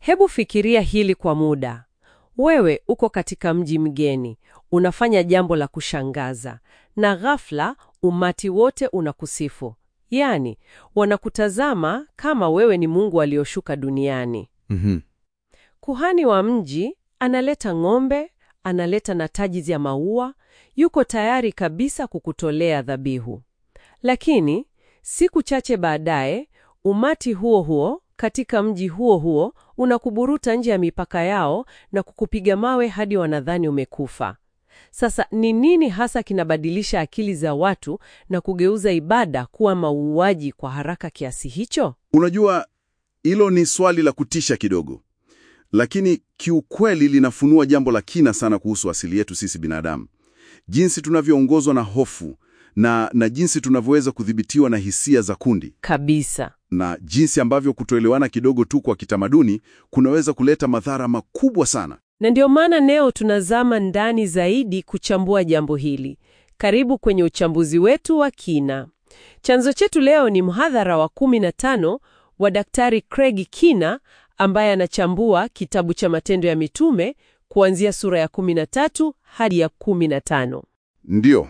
Hebu fikiria hili kwa muda. Wewe uko katika mji mgeni, unafanya jambo la kushangaza, na ghafla umati wote unakusifu. Yaani, wanakutazama kama wewe ni Mungu aliyoshuka duniani. Mhm. Kuhani wa mji analeta ng'ombe, analeta na taji ya maua, yuko tayari kabisa kukutolea dhabihu. Lakini siku chache baadaye, umati huo huo katika mji huo huo unakuburuta nje ya mipaka yao na kukupiga mawe hadi wanadhani umekufa. Sasa ni nini hasa kinabadilisha akili za watu na kugeuza ibada kuwa mauaji kwa haraka kiasi hicho? Unajua, hilo ni swali la kutisha kidogo, lakini kiukweli linafunua jambo la kina sana kuhusu asili yetu sisi binadamu, jinsi tunavyoongozwa na hofu na, na jinsi tunavyoweza kudhibitiwa na hisia za kundi Kabisa. na jinsi ambavyo kutoelewana kidogo tu kwa kitamaduni kunaweza kuleta madhara makubwa sana. Na ndio maana leo tunazama ndani zaidi kuchambua jambo hili. Karibu kwenye uchambuzi wetu wa kina. Chanzo chetu leo ni mhadhara wa 15 wa Daktari Craig Kina ambaye anachambua kitabu cha Matendo ya Mitume kuanzia sura ya 13 hadi ya 15. Ndiyo,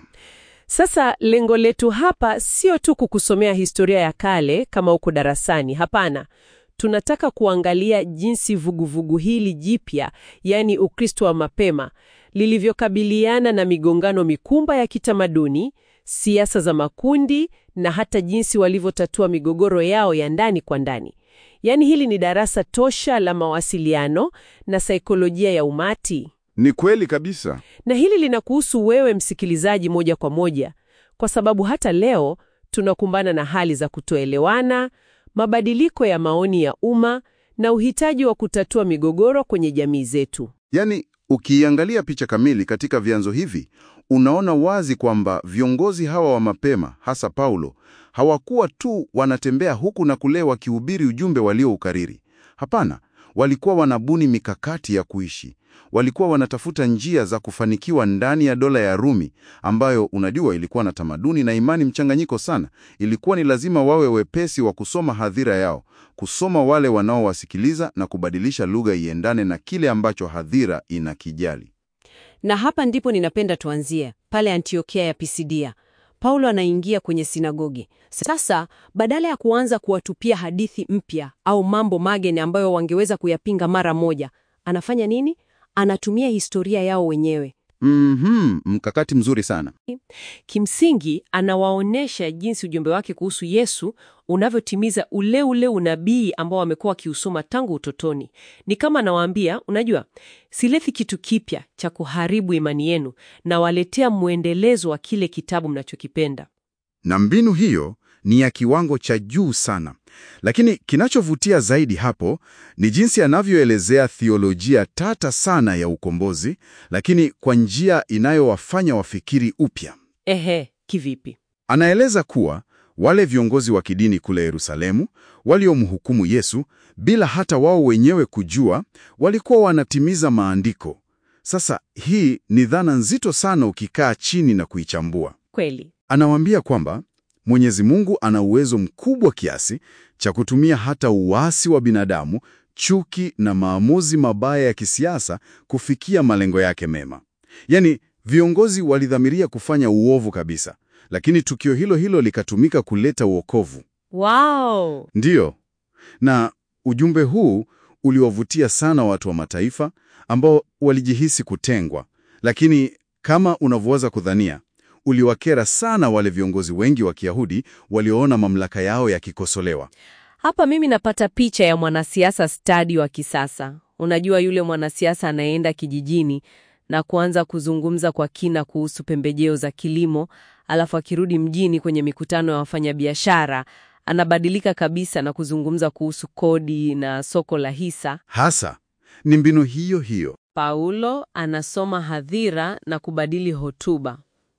Sasa lengo letu hapa sio tu kukusomea historia ya kale kama uko darasani. Hapana, tunataka kuangalia jinsi vuguvugu hili jipya, yaani Ukristo wa mapema, lilivyokabiliana na migongano mikumba ya kitamaduni, siasa za makundi na hata jinsi walivyotatua migogoro yao ya ndani kwa ndani. Yaani hili ni darasa tosha la mawasiliano na saikolojia ya umati. ni kweli kabisa. Na hili linakuhusu wewe msikilizaji moja kwa moja, kwa sababu hata leo tunakumbana na hali za kutoelewana, mabadiliko ya maoni ya umma na uhitaji wa kutatua migogoro kwenye jamii zetu. Yaani, ukiangalia picha kamili katika vyanzo hivi, unaona wazi kwamba viongozi hawa wa mapema, hasa Paulo, hawakuwa tu wanatembea huku na kule wakihubiri ujumbe walioukariri. Hapana, walikuwa wanabuni mikakati ya kuishi. Walikuwa wanatafuta njia za kufanikiwa ndani ya dola ya Rumi, ambayo unajua ilikuwa na tamaduni na imani mchanganyiko sana. Ilikuwa ni lazima wawe wepesi wa kusoma hadhira yao, kusoma wale wanaowasikiliza na kubadilisha lugha iendane na kile ambacho hadhira inakijali. Na hapa ndipo ninapenda tuanzie pale Antiokia ya Pisidia. Paulo anaingia kwenye sinagogi. Sasa badala ya kuanza kuwatupia hadithi mpya au mambo mageni ambayo wangeweza kuyapinga mara moja, anafanya nini? Anatumia historia yao wenyewe. Mhm, mkakati mzuri sana. Kimsingi, anawaonyesha jinsi ujumbe wake kuhusu Yesu unavyotimiza ule ule unabii ambao wamekuwa wakiusoma tangu utotoni. Ni kama anawaambia, unajua, silethi kitu kipya cha kuharibu imani yenu, na waletea mwendelezo wa kile kitabu mnachokipenda. Na mbinu hiyo ni ya kiwango cha juu sana. Lakini kinachovutia zaidi hapo ni jinsi anavyoelezea thiolojia tata sana ya ukombozi, lakini kwa njia inayowafanya wafikiri upya. Ehe, kivipi? Anaeleza kuwa wale viongozi wa kidini kule Yerusalemu waliomhukumu Yesu bila hata wao wenyewe kujua, walikuwa wanatimiza maandiko. Sasa hii ni dhana nzito sana ukikaa chini na kuichambua. Kweli. Anawaambia kwamba Mwenyezi Mungu ana uwezo mkubwa kiasi cha kutumia hata uasi wa binadamu, chuki na maamuzi mabaya ya kisiasa kufikia malengo yake mema. Yaani, viongozi walidhamiria kufanya uovu kabisa, lakini tukio hilo hilo likatumika kuleta uokovu. Wow! Ndiyo, na ujumbe huu uliwavutia sana watu wa mataifa ambao walijihisi kutengwa, lakini kama unavyoweza kudhania, uliwakera sana wale viongozi wengi wa Kiyahudi walioona mamlaka yao yakikosolewa. Hapa mimi napata picha ya mwanasiasa stadi wa kisasa. Unajua yule mwanasiasa anayeenda kijijini na kuanza kuzungumza kwa kina kuhusu pembejeo za kilimo, alafu akirudi mjini kwenye mikutano ya wafanyabiashara anabadilika kabisa na kuzungumza kuhusu kodi na soko la hisa. Hasa ni mbinu hiyo hiyo. Paulo anasoma hadhira na kubadili hotuba.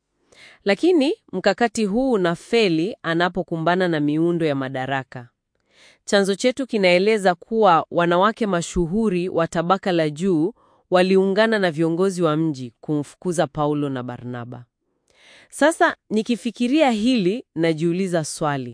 Lakini mkakati huu unafeli anapokumbana na miundo ya madaraka. Chanzo chetu kinaeleza kuwa wanawake mashuhuri wa tabaka la juu waliungana na viongozi wa mji kumfukuza Paulo na Barnaba. Sasa nikifikiria hili najiuliza swali.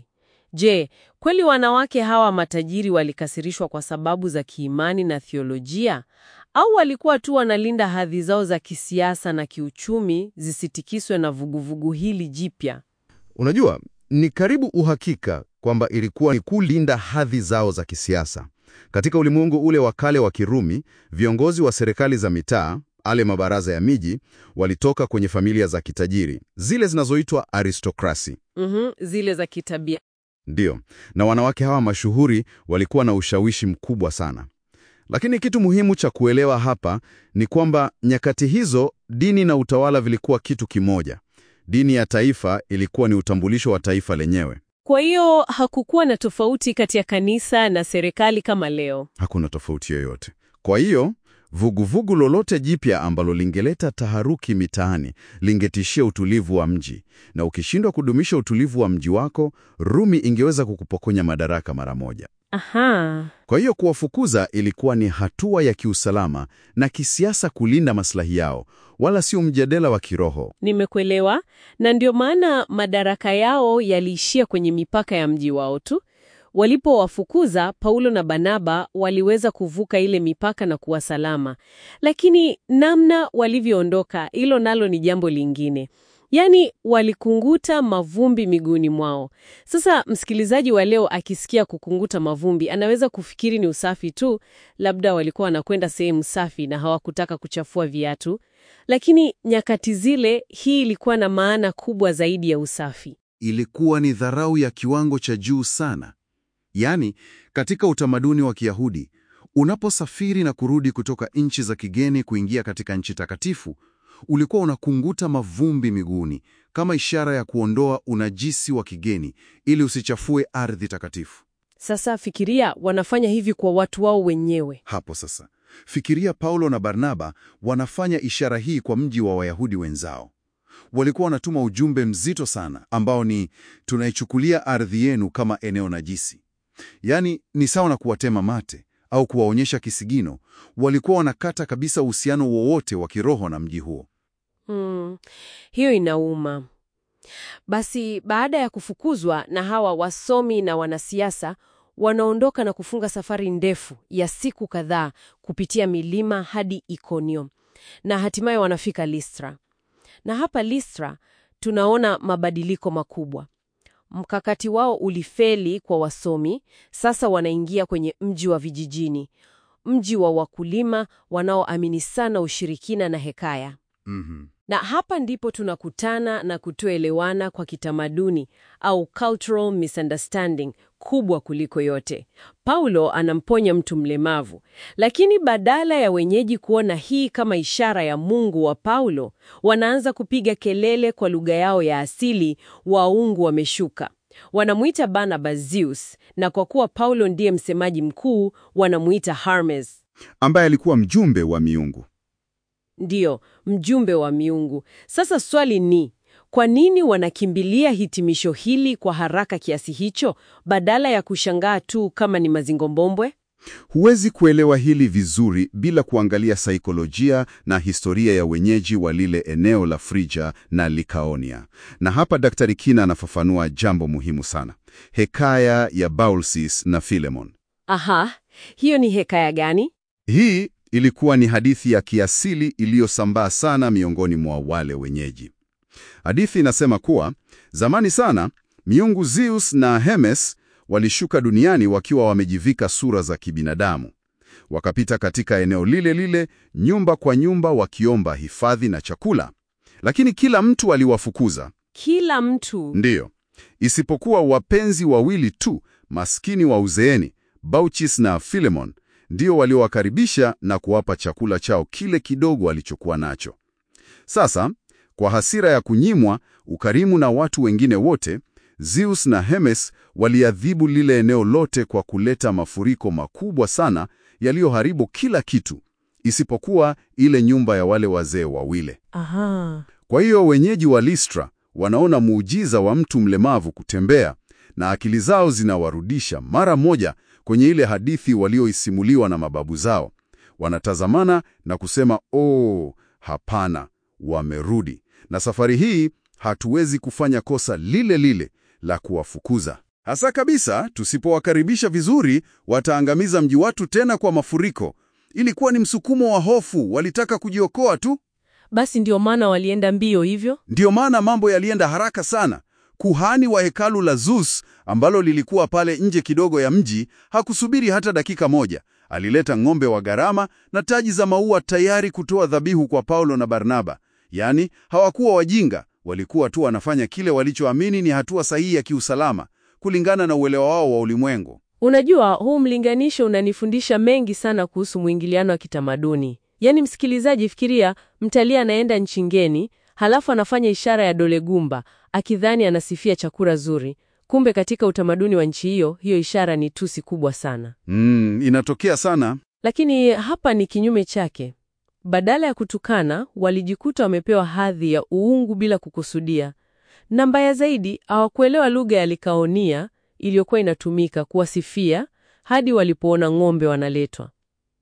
Je, kweli wanawake hawa matajiri walikasirishwa kwa sababu za kiimani na thiolojia au walikuwa tu wanalinda hadhi zao za kisiasa na kiuchumi zisitikiswe na vuguvugu hili jipya? Unajua, ni karibu uhakika kwamba ilikuwa ni kulinda hadhi zao za kisiasa. Katika ulimwengu ule wa kale wa Kirumi, viongozi wa serikali za mitaa, ale mabaraza ya miji, walitoka kwenye familia za kitajiri, zile zinazoitwa aristokrasi. Mhm, zile za kitabia. Ndiyo, na wanawake hawa mashuhuri walikuwa na ushawishi mkubwa sana. Lakini kitu muhimu cha kuelewa hapa ni kwamba nyakati hizo dini na utawala vilikuwa kitu kimoja. Dini ya taifa ilikuwa ni utambulisho wa taifa lenyewe. Kwa hiyo hakukuwa na tofauti kati ya kanisa na serikali kama leo. Hakuna tofauti yoyote. Kwa hiyo vuguvugu lolote jipya ambalo lingeleta taharuki mitaani lingetishia utulivu wa mji, na ukishindwa kudumisha utulivu wa mji wako, Rumi ingeweza kukupokonya madaraka mara moja. Aha. Kwa hiyo kuwafukuza ilikuwa ni hatua ya kiusalama na kisiasa kulinda maslahi yao, wala sio mjadala wa kiroho. Nimekuelewa, na ndio maana madaraka yao yaliishia kwenye mipaka ya mji wao tu. Walipowafukuza, Paulo na Barnaba waliweza kuvuka ile mipaka na kuwa salama, lakini namna walivyoondoka, hilo nalo ni jambo lingine. Yaani walikunguta mavumbi miguuni mwao. Sasa msikilizaji wa leo akisikia kukunguta mavumbi, anaweza kufikiri ni usafi tu, labda walikuwa wanakwenda sehemu safi na hawakutaka kuchafua viatu. Lakini nyakati zile, hii ilikuwa na maana kubwa zaidi ya usafi. Ilikuwa ni dharau ya kiwango cha juu sana. Yaani, katika utamaduni wa Kiyahudi, unaposafiri na kurudi kutoka nchi za kigeni kuingia katika nchi takatifu, ulikuwa unakunguta mavumbi miguuni kama ishara ya kuondoa unajisi wa kigeni ili usichafue ardhi takatifu. Sasa fikiria, wanafanya hivi kwa watu wao wenyewe. Hapo sasa, fikiria Paulo na Barnaba wanafanya ishara hii kwa mji wa Wayahudi wenzao. Walikuwa wanatuma ujumbe mzito sana ambao ni tunaichukulia ardhi yenu kama eneo najisi. Yaani ni sawa na kuwatema mate au kuwaonyesha kisigino. Walikuwa wanakata kabisa uhusiano wowote wa kiroho na mji huo. Hmm, hiyo inauma. Basi baada ya kufukuzwa na hawa wasomi na wanasiasa, wanaondoka na kufunga safari ndefu ya siku kadhaa kupitia milima hadi Ikonio na hatimaye wanafika Listra. Na hapa Listra tunaona mabadiliko makubwa. Mkakati wao ulifeli kwa wasomi. Sasa wanaingia kwenye mji wa vijijini, mji wa wakulima wanaoamini sana ushirikina na hekaya. Mhm. Na hapa ndipo tunakutana na kutoelewana kwa kitamaduni au cultural misunderstanding kubwa kuliko yote. Paulo anamponya mtu mlemavu, lakini badala ya wenyeji kuona hii kama ishara ya Mungu wa Paulo, wanaanza kupiga kelele kwa lugha yao ya asili, waungu wameshuka. Wanamuita Barnaba Zeus, na kwa kuwa Paulo ndiye msemaji mkuu, wanamuita Hermes. Ambaye alikuwa mjumbe wa miungu. Ndiyo, mjumbe wa miungu. Sasa swali ni kwa nini wanakimbilia hitimisho hili kwa haraka kiasi hicho badala ya kushangaa tu kama ni mazingombobwe? Huwezi kuelewa hili vizuri bila kuangalia saikolojia na historia ya wenyeji wa lile eneo la Frija na Likaonia. Na hapa Daktari Kina anafafanua jambo muhimu sana. Hekaya ya Baucis na Philemon. Aha, hiyo ni hekaya gani? Hii ilikuwa ni hadithi ya kiasili iliyosambaa sana miongoni mwa wale wenyeji. Hadithi inasema kuwa zamani sana miungu Zeus na Hermes walishuka duniani wakiwa wamejivika sura za kibinadamu. Wakapita katika eneo lile lile, nyumba kwa nyumba, wakiomba hifadhi na chakula, lakini kila mtu aliwafukuza. Kila mtu. Ndiyo, isipokuwa wapenzi wawili tu, maskini wa uzeeni, Baucis na Philemon, ndio waliowakaribisha na kuwapa chakula chao kile kidogo alichokuwa nacho. Sasa, kwa hasira ya kunyimwa ukarimu na watu wengine wote, Zeus na Hermes waliadhibu lile eneo lote kwa kuleta mafuriko makubwa sana yaliyoharibu kila kitu, isipokuwa ile nyumba ya wale wazee wawili. Aha. Kwa hiyo wenyeji wa Listra wanaona muujiza wa mtu mlemavu kutembea na akili zao zinawarudisha mara moja kwenye ile hadithi walioisimuliwa na mababu zao. Wanatazamana na kusema, oh, hapana, wamerudi. Na safari hii hatuwezi kufanya kosa lile lile la kuwafukuza. Hasa kabisa, tusipowakaribisha vizuri, wataangamiza mji watu tena kwa mafuriko. Ilikuwa ni msukumo wa hofu, walitaka kujiokoa tu. Basi ndio maana walienda mbio hivyo. Ndiyo maana mambo yalienda haraka sana. Kuhani wa hekalu la Zeus ambalo lilikuwa pale nje kidogo ya mji hakusubiri hata dakika moja. Alileta ng'ombe wa gharama na taji za maua tayari kutoa dhabihu kwa Paulo na Barnaba. Yaani hawakuwa wajinga, walikuwa tu wanafanya kile walichoamini ni hatua sahihi ya kiusalama kulingana na uelewa wao wa ulimwengu. Unajua, huu mlinganisho unanifundisha mengi sana kuhusu mwingiliano wa kitamaduni. Yaani, msikilizaji, fikiria mtalii anaenda nchi ngeni, halafu anafanya ishara ya dole gumba akidhani anasifia chakula zuri, kumbe katika utamaduni wa nchi hiyo, hiyo ishara ni tusi kubwa sana. Mm, inatokea sana. Lakini hapa ni kinyume chake. Badala ya kutukana, walijikuta wamepewa hadhi ya uungu bila kukusudia, na mbaya zaidi, hawakuelewa lugha ya Likaonia iliyokuwa inatumika kuwasifia hadi walipoona ng'ombe wanaletwa.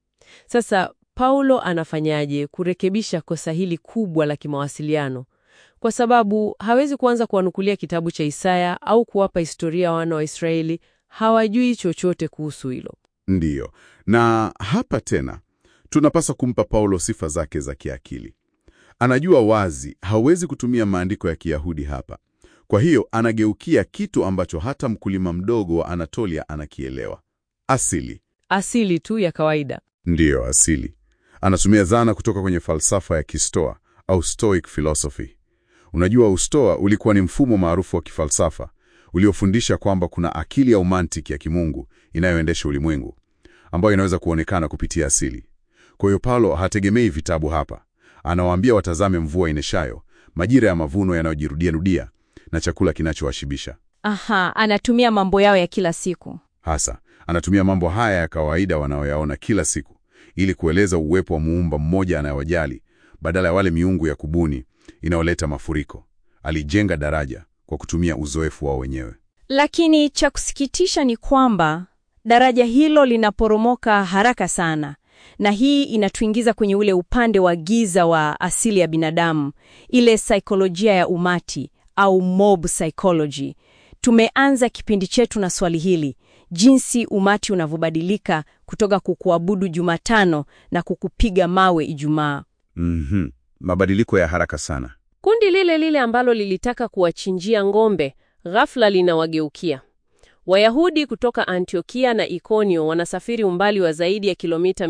Sasa Paulo anafanyaje kurekebisha kosa hili kubwa la kimawasiliano? Kwa sababu hawezi kuanza kuwanukulia kitabu cha Isaya au kuwapa historia wana wa Israeli, hawajui chochote kuhusu hilo. Ndiyo, na hapa tena tunapaswa kumpa Paulo sifa zake za kiakili. Anajua wazi hawezi kutumia maandiko ya Kiyahudi hapa. Kwa hiyo anageukia kitu ambacho hata mkulima mdogo wa Anatolia anakielewa: asili. Asili tu ya kawaida. Ndiyo, asili. Anatumia dhana kutoka kwenye falsafa ya Kistoa au Stoic philosophy. Unajua, Ustoa ulikuwa ni mfumo maarufu wa kifalsafa uliofundisha kwamba kuna akili ya umantiki ya kimungu inayoendesha ulimwengu ambayo inaweza kuonekana kupitia asili. Kwa hiyo Paulo hategemei vitabu hapa. Anawaambia watazame mvua ineshayo, majira ya mavuno yanayojirudiarudia na chakula kinachowashibisha. Aha, anatumia mambo yao ya kila siku. Hasa anatumia mambo haya ya kawaida wanayoyaona kila siku ili kueleza uwepo wa muumba mmoja anayewajali badala ya wale miungu ya kubuni inayoleta mafuriko. Alijenga daraja kwa kutumia uzoefu wao wenyewe. Lakini cha kusikitisha ni kwamba daraja hilo linaporomoka haraka sana, na hii inatuingiza kwenye ule upande wa giza wa asili ya binadamu, ile saikolojia ya umati au mob psychology. Tumeanza kipindi chetu na swali hili, jinsi umati unavyobadilika kutoka kukuabudu Jumatano na kukupiga mawe Ijumaa. Mhm. Mabadiliko ya haraka sana. Kundi lile lile ambalo lilitaka kuwachinjia ng'ombe, ghafla linawageukia. Wayahudi kutoka Antiokia na Ikonio wanasafiri umbali wa zaidi ya kilomita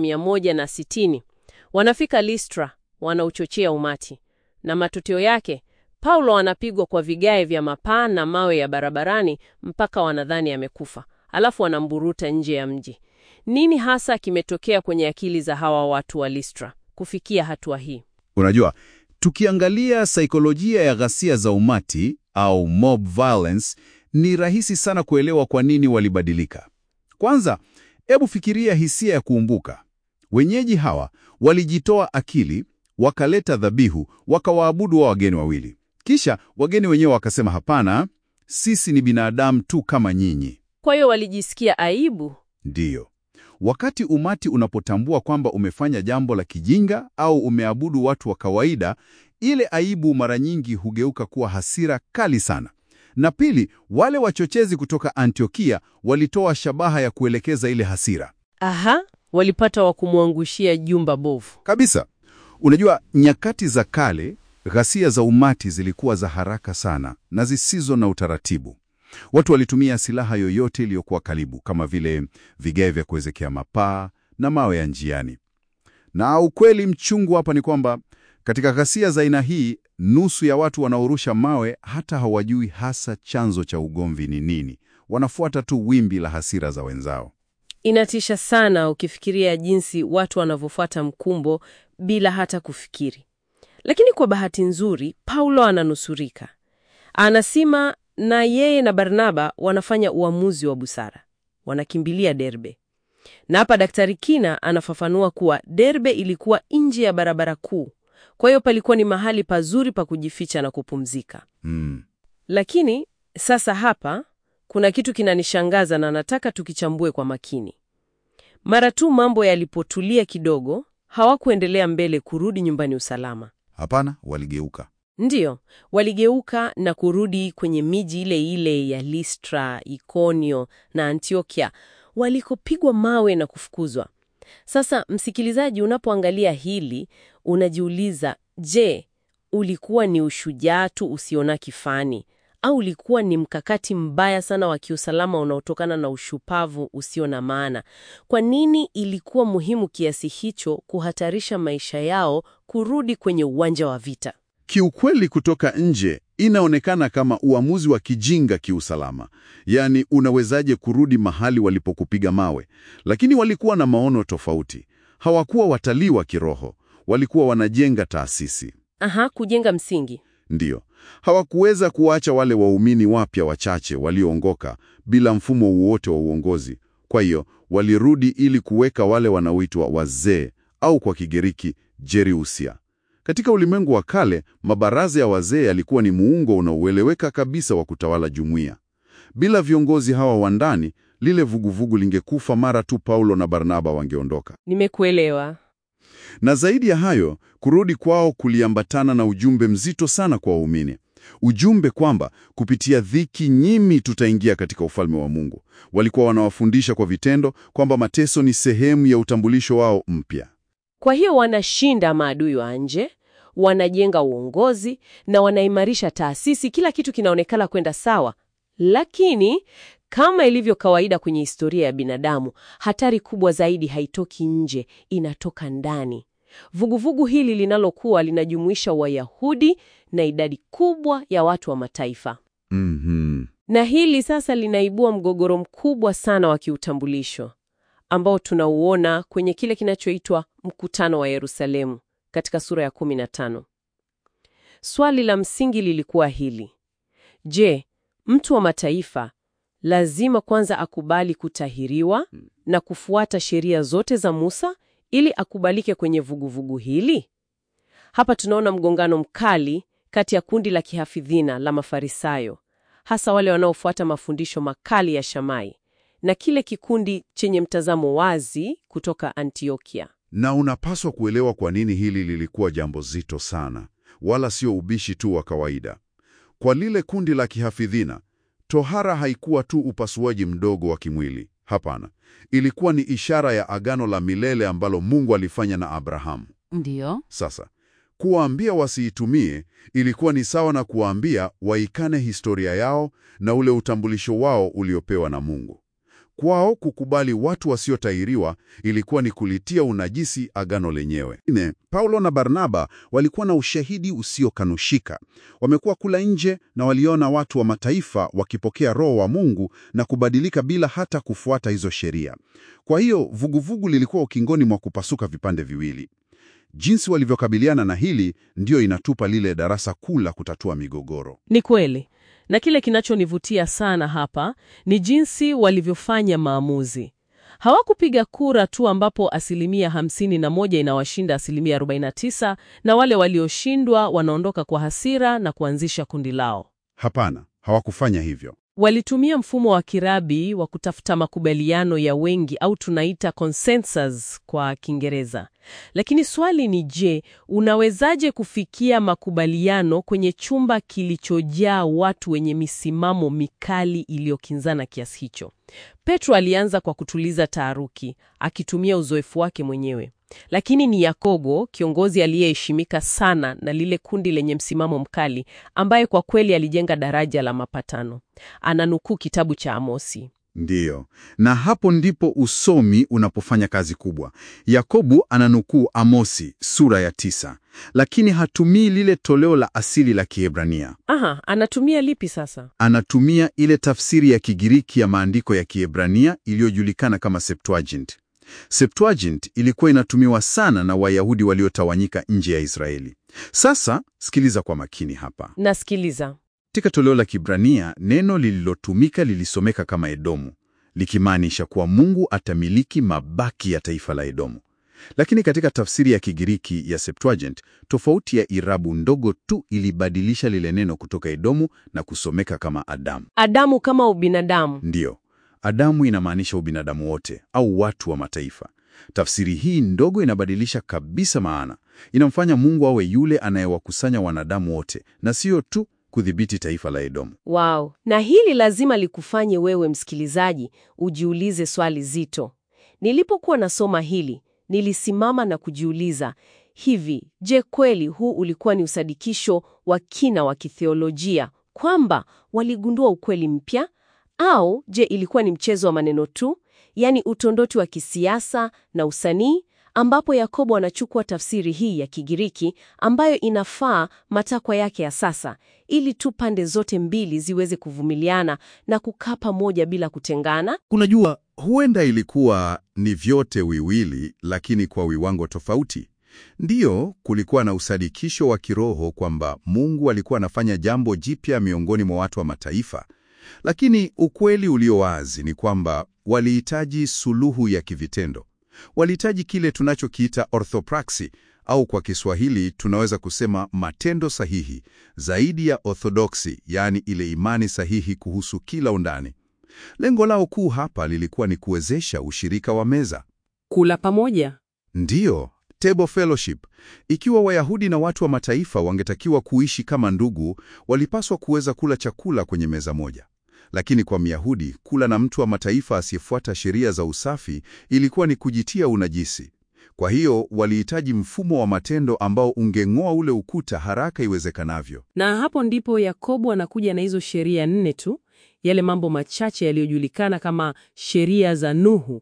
160. Wanafika Listra, wanauchochea umati. Na matokeo yake, Paulo anapigwa kwa vigae vya mapaa na mawe ya barabarani mpaka wanadhani amekufa. Alafu wanamburuta nje ya mji. Nini hasa kimetokea kwenye akili za hawa watu wa Listra kufikia hatua hii? Unajua, tukiangalia saikolojia ya ghasia za umati au mob violence, ni rahisi sana kuelewa kwa nini walibadilika. Kwanza, hebu fikiria hisia ya kuumbuka. Wenyeji hawa walijitoa akili, wakaleta dhabihu, wakawaabudu wa wageni wawili. Kisha wageni wenyewe wakasema, hapana, sisi ni binadamu tu kama nyinyi. Kwa hiyo walijisikia aibu. Ndiyo. Wakati umati unapotambua kwamba umefanya jambo la kijinga au umeabudu watu wa kawaida, ile aibu mara nyingi hugeuka kuwa hasira kali sana. Na pili, wale wachochezi kutoka Antiokia walitoa shabaha ya kuelekeza ile hasira. Aha, walipata wa kumwangushia jumba bovu. Kabisa. Unajua, nyakati za kale, ghasia za umati zilikuwa za haraka sana na zisizo na utaratibu. Watu walitumia silaha yoyote iliyokuwa karibu kama vile vigae vya kuwezekea mapaa na mawe ya njiani. Na ukweli mchungu hapa ni kwamba katika ghasia za aina hii, nusu ya watu wanaorusha mawe hata hawajui hasa chanzo cha ugomvi ni nini. Wanafuata tu wimbi la hasira za wenzao. Inatisha sana ukifikiria jinsi watu wanavyofuata mkumbo bila hata kufikiri. Lakini kwa bahati nzuri, Paulo ananusurika. Anasema na yeye na Barnaba wanafanya uamuzi wa busara, wanakimbilia Derbe. Na hapa Daktari Kina anafafanua kuwa Derbe ilikuwa nje ya barabara kuu, kwa hiyo palikuwa ni mahali pazuri pa kujificha na kupumzika. Mm. Lakini sasa hapa kuna kitu kinanishangaza na nataka tukichambue kwa makini. Mara tu mambo yalipotulia kidogo, hawakuendelea mbele kurudi nyumbani usalama. Hapana, waligeuka. Ndiyo, waligeuka na kurudi kwenye miji ile ile ya Listra, Ikonio na Antiokia walikopigwa mawe na kufukuzwa. Sasa msikilizaji, unapoangalia hili unajiuliza, je, ulikuwa ni ushujaa tu usiona kifani au ulikuwa ni mkakati mbaya sana wa kiusalama unaotokana na ushupavu usio na maana? Kwa nini ilikuwa muhimu kiasi hicho kuhatarisha maisha yao kurudi kwenye uwanja wa vita? Kiukweli, kutoka nje inaonekana kama uamuzi wa kijinga kiusalama, yaani unawezaje kurudi mahali walipokupiga mawe? Lakini walikuwa na maono tofauti. Hawakuwa watalii wa kiroho, walikuwa wanajenga taasisi. Aha, kujenga msingi. Ndiyo, hawakuweza kuacha wale waumini wapya wachache walioongoka bila mfumo wowote wa uongozi. Kwa hiyo walirudi ili kuweka wale wanaoitwa wazee au kwa Kigiriki Jeriusia. Katika ulimwengu wa kale, mabaraza ya wazee yalikuwa ni muungo unaoeleweka kabisa wa kutawala jumuiya. Bila viongozi hawa wa ndani, lile vuguvugu lingekufa mara tu Paulo na Barnaba wangeondoka. Nimekuelewa. Na zaidi ya hayo, kurudi kwao kuliambatana na ujumbe mzito sana kwa waumini, ujumbe kwamba kupitia dhiki nyinyi tutaingia katika ufalme wa Mungu. Walikuwa wanawafundisha kwa vitendo kwamba mateso ni sehemu ya utambulisho wao mpya. Kwa hiyo wanashinda maadui wa nje, wanajenga uongozi na wanaimarisha taasisi. Kila kitu kinaonekana kwenda sawa, lakini kama ilivyo kawaida kwenye historia ya binadamu, hatari kubwa zaidi haitoki nje, inatoka ndani. Vuguvugu hili linalokuwa linajumuisha Wayahudi na idadi kubwa ya watu wa mataifa, Mhm. na hili sasa linaibua mgogoro mkubwa sana wa kiutambulisho ambao tunauona kwenye kile kinachoitwa mkutano wa Yerusalemu katika sura ya 15. Swali la msingi lilikuwa hili: Je, mtu wa mataifa lazima kwanza akubali kutahiriwa na kufuata sheria zote za Musa ili akubalike kwenye vuguvugu hili? Hapa tunaona mgongano mkali kati ya kundi la kihafidhina la Mafarisayo, hasa wale wanaofuata mafundisho makali ya Shamai, na kile kikundi chenye mtazamo wazi kutoka Antiokia. Na unapaswa kuelewa kwa nini hili lilikuwa jambo zito sana, wala sio ubishi tu wa kawaida. Kwa lile kundi la kihafidhina, tohara haikuwa tu upasuaji mdogo wa kimwili. Hapana, ilikuwa ni ishara ya agano la milele ambalo Mungu alifanya na Abrahamu. Ndiyo. Sasa kuwaambia wasiitumie ilikuwa ni sawa na kuwaambia waikane historia yao na ule utambulisho wao uliopewa na Mungu. Kwao kukubali watu wasiotahiriwa ilikuwa ni kulitia unajisi agano lenyewe. Ne, Paulo na Barnaba walikuwa na ushahidi usiokanushika. Wamekuwa kula nje na waliona watu wa mataifa wakipokea Roho wa Mungu na kubadilika bila hata kufuata hizo sheria. Kwa hiyo vuguvugu lilikuwa ukingoni mwa kupasuka vipande viwili. Jinsi walivyokabiliana na hili ndiyo inatupa lile darasa kuu la kutatua migogoro. Ni kweli, na kile kinachonivutia sana hapa ni jinsi walivyofanya maamuzi. Hawakupiga kura tu ambapo asilimia hamsini na moja inawashinda asilimia 49 na wale walioshindwa wanaondoka kwa hasira na kuanzisha kundi lao. Hapana, hawakufanya hivyo. Walitumia mfumo wa kirabi wa kutafuta makubaliano ya wengi au tunaita consensus kwa Kiingereza. Lakini swali ni je, unawezaje kufikia makubaliano kwenye chumba kilichojaa watu wenye misimamo mikali iliyokinzana kiasi hicho? Petro alianza kwa kutuliza taharuki, akitumia uzoefu wake mwenyewe. Lakini ni Yakobo, kiongozi aliyeheshimika sana na lile kundi lenye msimamo mkali, ambaye kwa kweli alijenga daraja la mapatano. Ananukuu kitabu cha Amosi. Ndiyo, na hapo ndipo usomi unapofanya kazi kubwa. Yakobo ananukuu Amosi sura ya tisa, lakini hatumii lile toleo la asili la Kiebrania. Aha, anatumia lipi sasa? Anatumia ile tafsiri ya Kigiriki ya maandiko ya Kiebrania iliyojulikana kama Septuagint. Septuagint ilikuwa inatumiwa sana na Wayahudi waliotawanyika nje ya Israeli. Sasa sikiliza kwa makini hapa. Nasikiliza. Katika toleo la Kibrania neno lililotumika lilisomeka kama Edomu, likimaanisha kuwa Mungu atamiliki mabaki ya taifa la Edomu. Lakini katika tafsiri ya Kigiriki ya Septuagint, tofauti ya irabu ndogo tu ilibadilisha lile neno kutoka Edomu na kusomeka kama Adamu. Adamu kama ubinadamu. Ndiyo, Adamu inamaanisha ubinadamu wote au watu wa mataifa, Tafsiri hii ndogo inabadilisha kabisa maana. Inamfanya Mungu awe yule anayewakusanya wanadamu wote na sio tu kudhibiti taifa la Edomu. Wow. Na hili lazima likufanye wewe msikilizaji ujiulize swali zito. Nilipokuwa nasoma hili, nilisimama na kujiuliza, hivi, je, kweli huu ulikuwa ni usadikisho wa kina wa kitheolojia kwamba waligundua ukweli mpya au je, ilikuwa ni mchezo wa maneno tu, yaani utondoti wa kisiasa na usanii ambapo Yakobo anachukua tafsiri hii ya Kigiriki ambayo inafaa matakwa yake ya sasa ili tu pande zote mbili ziweze kuvumiliana na kukaa pamoja bila kutengana. Kunajua, huenda ilikuwa ni vyote wiwili, lakini kwa viwango tofauti. Ndiyo, kulikuwa na usadikisho wa kiroho kwamba Mungu alikuwa anafanya jambo jipya miongoni mwa watu wa mataifa, lakini ukweli ulio wazi ni kwamba walihitaji suluhu ya kivitendo. Walihitaji kile tunachokiita orthopraxy au kwa Kiswahili tunaweza kusema matendo sahihi zaidi ya orthodoksi, yaani ile imani sahihi kuhusu kila undani. Lengo lao kuu hapa lilikuwa ni kuwezesha ushirika wa meza, Kula pamoja. ndiyo table fellowship. Ikiwa Wayahudi na watu wa mataifa wangetakiwa kuishi kama ndugu, walipaswa kuweza kula chakula kwenye meza moja. Lakini kwa Myahudi, kula na mtu wa mataifa asiyefuata sheria za usafi ilikuwa ni kujitia unajisi. Kwa hiyo walihitaji mfumo wa matendo ambao ungeng'oa ule ukuta haraka iwezekanavyo. Na hapo ndipo Yakobo anakuja na hizo sheria nne tu, yale mambo machache yaliyojulikana kama sheria za Nuhu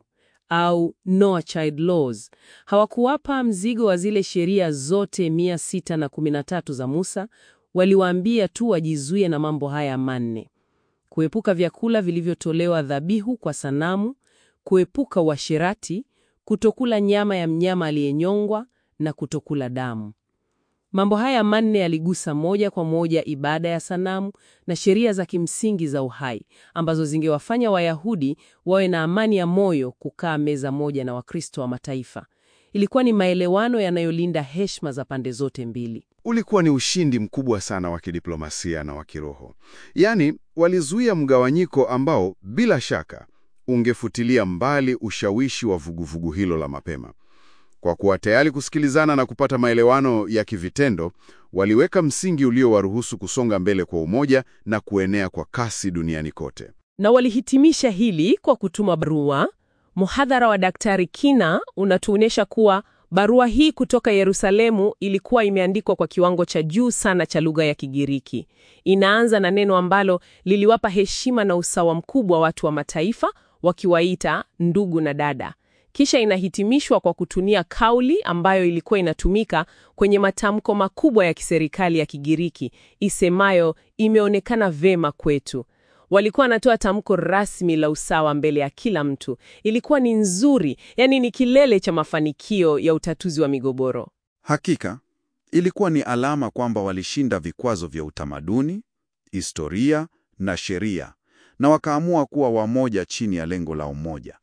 au Noah Child Laws. Hawakuwapa mzigo wa zile sheria zote mia sita na kumi na tatu za Musa, waliwaambia tu wajizuie na mambo haya manne: kuepuka vyakula vilivyotolewa dhabihu kwa sanamu, kuepuka uasherati, kutokula nyama ya mnyama aliyenyongwa na kutokula damu. Mambo haya manne yaligusa moja kwa moja ibada ya sanamu na sheria za kimsingi za uhai ambazo zingewafanya Wayahudi wawe na amani ya moyo kukaa meza moja na Wakristo wa mataifa. Ilikuwa ni maelewano yanayolinda heshima za pande zote mbili. Ulikuwa ni ushindi mkubwa sana wa kidiplomasia na wa kiroho. Yaani, walizuia mgawanyiko ambao bila shaka ungefutilia mbali ushawishi wa vuguvugu hilo la mapema. Kwa kuwa tayari kusikilizana na kupata maelewano ya kivitendo, waliweka msingi uliowaruhusu kusonga mbele kwa umoja na kuenea kwa kasi duniani kote. Na walihitimisha hili kwa kutuma barua. Muhadhara wa Daktari Kina unatuonyesha kuwa barua hii kutoka Yerusalemu ilikuwa imeandikwa kwa kiwango cha juu sana cha lugha ya Kigiriki. Inaanza na neno ambalo liliwapa heshima na usawa mkubwa watu wa mataifa, wakiwaita ndugu na dada. Kisha inahitimishwa kwa kutumia kauli ambayo ilikuwa inatumika kwenye matamko makubwa ya kiserikali ya Kigiriki isemayo imeonekana vema kwetu. Walikuwa wanatoa tamko rasmi la usawa mbele ya kila mtu. Ilikuwa ni nzuri, yani ni kilele cha mafanikio ya utatuzi wa migogoro. Hakika ilikuwa ni alama kwamba walishinda vikwazo vya utamaduni, historia na sheria, na wakaamua kuwa wamoja chini ya lengo la umoja.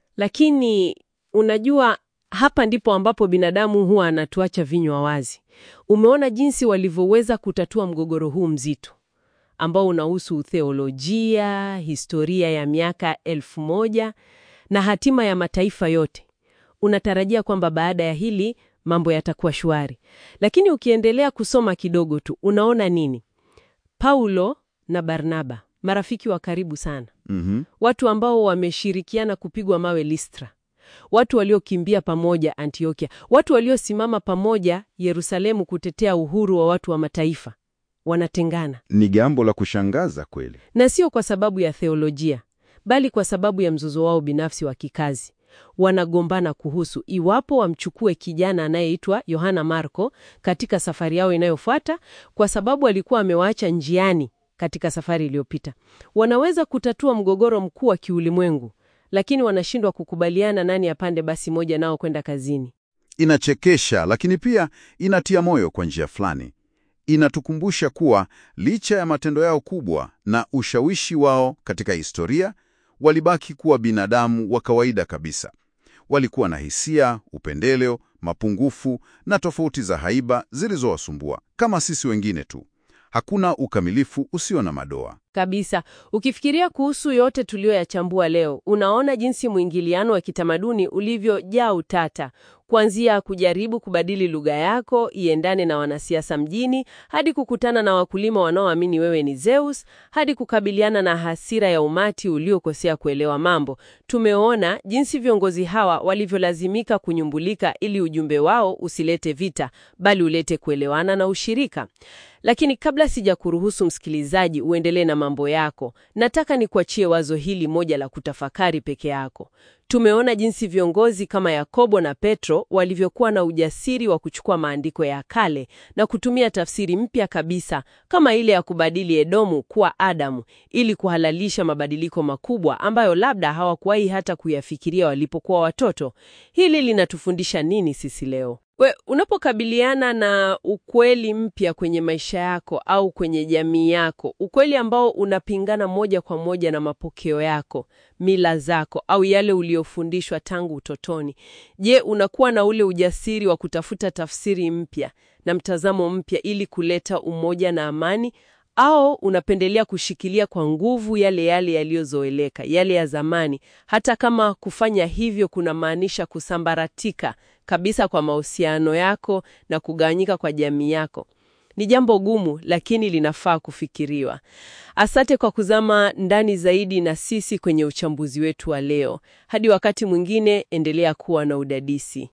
Lakini unajua, hapa ndipo ambapo binadamu huwa anatuacha vinywa wazi. Umeona jinsi walivyoweza kutatua mgogoro huu mzito ambao unahusu theolojia, historia ya miaka elfu moja na hatima ya mataifa yote. Unatarajia kwamba baada ya hili mambo yatakuwa shwari, lakini ukiendelea kusoma kidogo tu unaona nini? Paulo na Barnaba, marafiki wa karibu sana, Mhm. watu ambao wameshirikiana kupigwa mawe Listra, watu waliokimbia pamoja Antiokia, watu waliosimama pamoja Yerusalemu kutetea uhuru wa watu wa mataifa, wanatengana Ni jambo la kushangaza kweli. na sio kwa sababu ya theolojia, bali kwa sababu ya mzozo wao binafsi wa kikazi. Wanagombana kuhusu iwapo wamchukue kijana anayeitwa Yohana Marko katika safari yao inayofuata, kwa sababu alikuwa amewaacha njiani katika safari iliyopita. Wanaweza kutatua mgogoro mkuu wa kiulimwengu, lakini wanashindwa kukubaliana nani apande basi moja nao kwenda kazini. Inachekesha, lakini pia inatia moyo kwa njia fulani. Inatukumbusha kuwa licha ya matendo yao kubwa na ushawishi wao katika historia, walibaki kuwa binadamu wa kawaida kabisa. Walikuwa na hisia, upendeleo, mapungufu na tofauti za haiba zilizowasumbua kama sisi wengine tu. Hakuna ukamilifu usio na madoa. Kabisa. Ukifikiria kuhusu yote tuliyoyachambua leo, unaona jinsi mwingiliano wa kitamaduni ulivyojaa utata, kuanzia kujaribu kubadili lugha yako iendane na wanasiasa mjini, hadi kukutana na wakulima wanaoamini wewe ni Zeus, hadi kukabiliana na hasira ya umati uliokosea kuelewa mambo. Tumeona jinsi viongozi hawa walivyolazimika kunyumbulika ili ujumbe wao usilete vita, bali ulete kuelewana na ushirika. Lakini kabla sija kuruhusu msikilizaji uendelee na mambo yako, nataka nikuachie wazo hili moja la kutafakari peke yako. Tumeona jinsi viongozi kama Yakobo na Petro walivyokuwa na ujasiri wa kuchukua maandiko ya kale na kutumia tafsiri mpya kabisa kama ile ya kubadili Edomu kuwa Adamu ili kuhalalisha mabadiliko makubwa ambayo labda hawakuwahi hata kuyafikiria walipokuwa watoto. Hili linatufundisha nini sisi leo? We, unapokabiliana na ukweli mpya kwenye maisha yako au kwenye jamii yako, ukweli ambao unapingana moja kwa moja na mapokeo yako, mila zako au yale uliofundishwa tangu utotoni, je, unakuwa na ule ujasiri wa kutafuta tafsiri mpya na mtazamo mpya ili kuleta umoja na amani au unapendelea kushikilia kwa nguvu yale yale yaliyozoeleka, yale ya zamani, hata kama kufanya hivyo kunamaanisha kusambaratika kabisa kwa mahusiano yako na kugawanyika kwa jamii yako? Ni jambo gumu, lakini linafaa kufikiriwa. Asante kwa kuzama ndani zaidi na sisi kwenye uchambuzi wetu wa leo. Hadi wakati mwingine, endelea kuwa na udadisi.